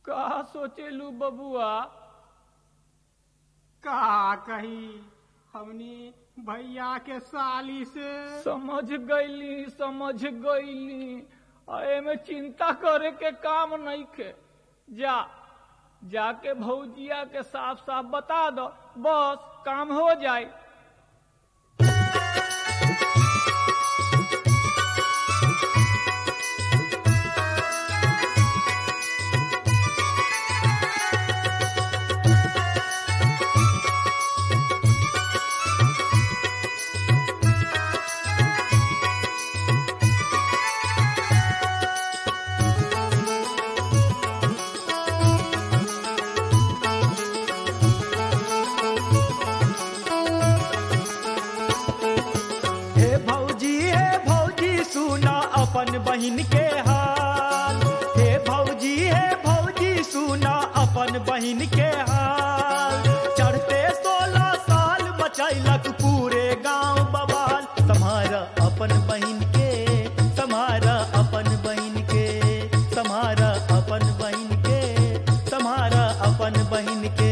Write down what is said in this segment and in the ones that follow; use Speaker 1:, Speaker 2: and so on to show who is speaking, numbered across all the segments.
Speaker 1: का सोचेलू बबुआ
Speaker 2: का कही हमनी भैया के साली से
Speaker 1: समझ गईली समझ गईली एमे चिंता करे के काम नहीं खे जा जाके भौजिया के साफ साफ बता दो बस काम हो जाए
Speaker 3: हे भौजी हे भौजी सुना अपन बहिन के हाल हे भौजी हे भौजी सुना अपन बहिन के हाल चढ़ते सोलह साल बचैलक पूरे गांव बवाल तुम्हारा अपन बहिन के तुम्हारा अपन बहिन के तुम्हारा अपन बहिन के तुम्हारा अपन बहिन के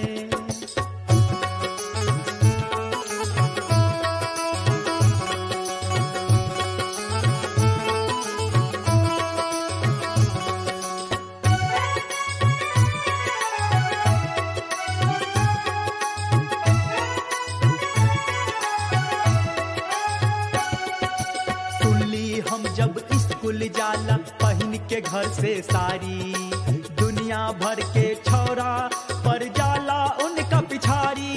Speaker 3: सुनली हम जब स्कूल जाला पहन के घर से सारी दुनिया भर के छौरा पर जाला उनका पिछारी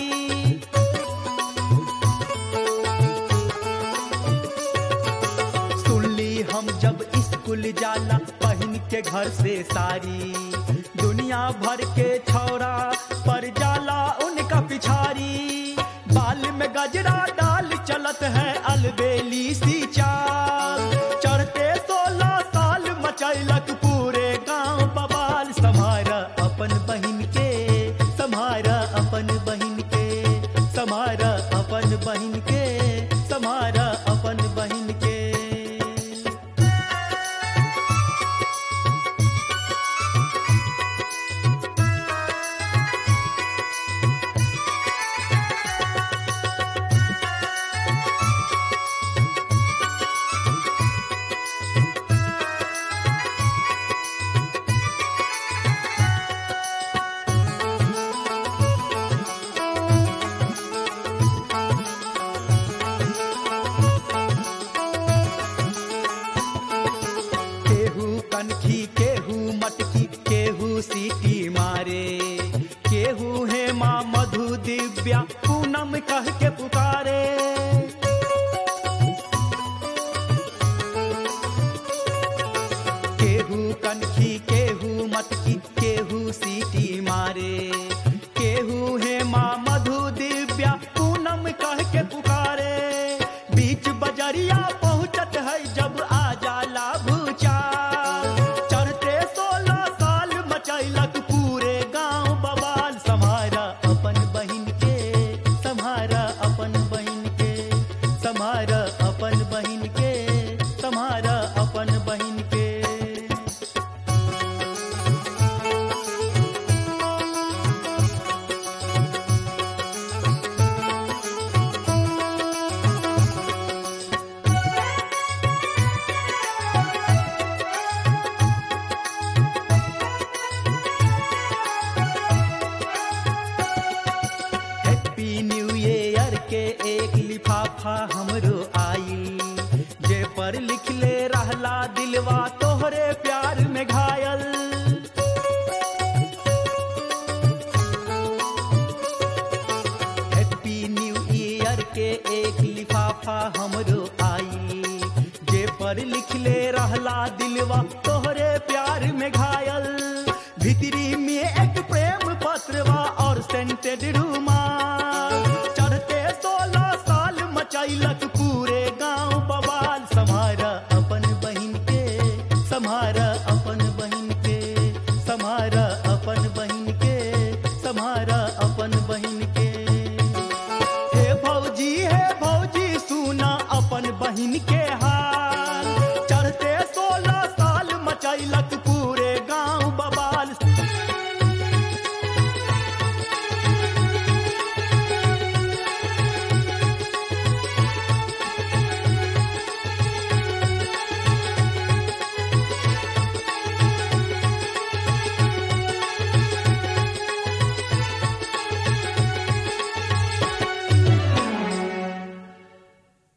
Speaker 3: सुनली हम जब स्कूल जाला पहन के घर से सारी दुनिया भर के छौरा पर जाला उनका पिछारी बाल में गजरा डाल चलत है अलबेली सी चाल चढ़ते सोलह साल मचैलक पूरे गांव बवाल समारा अपन बहिन के समारा अपन बहिन के समारा अपन बहिन के समारा अपन बहिन के केहू कनखी केहू मटकी केहू सीटी मारे केहू हे माँ मधु दिव्या पूनम कह के पुकारे केहू कनखी केहू मटकी केहू सीटी मारे केहू हे माँ मधु दिव्या पूनम कह के पुकारे बीच बजरिया पहुंचत है जब आ जाला भूचाल चढ़ते सोलह साल मचैलक पूरे गांव बवाल समारा अपन बहिन के समारा अपन बहिन के समारा अपन बहिन के समारा अपन बहिन के हैप्पी न्यू ईयर के एक लिफाफा हमरो आइल जे पर लिखले रहला दिलवा तोहरे प्यार में घायल हैप्पी न्यू ईयर के एक लिफाफा हमरो आइल जे पर लिखले रहला दिलवा तोहरे प्यार में घायल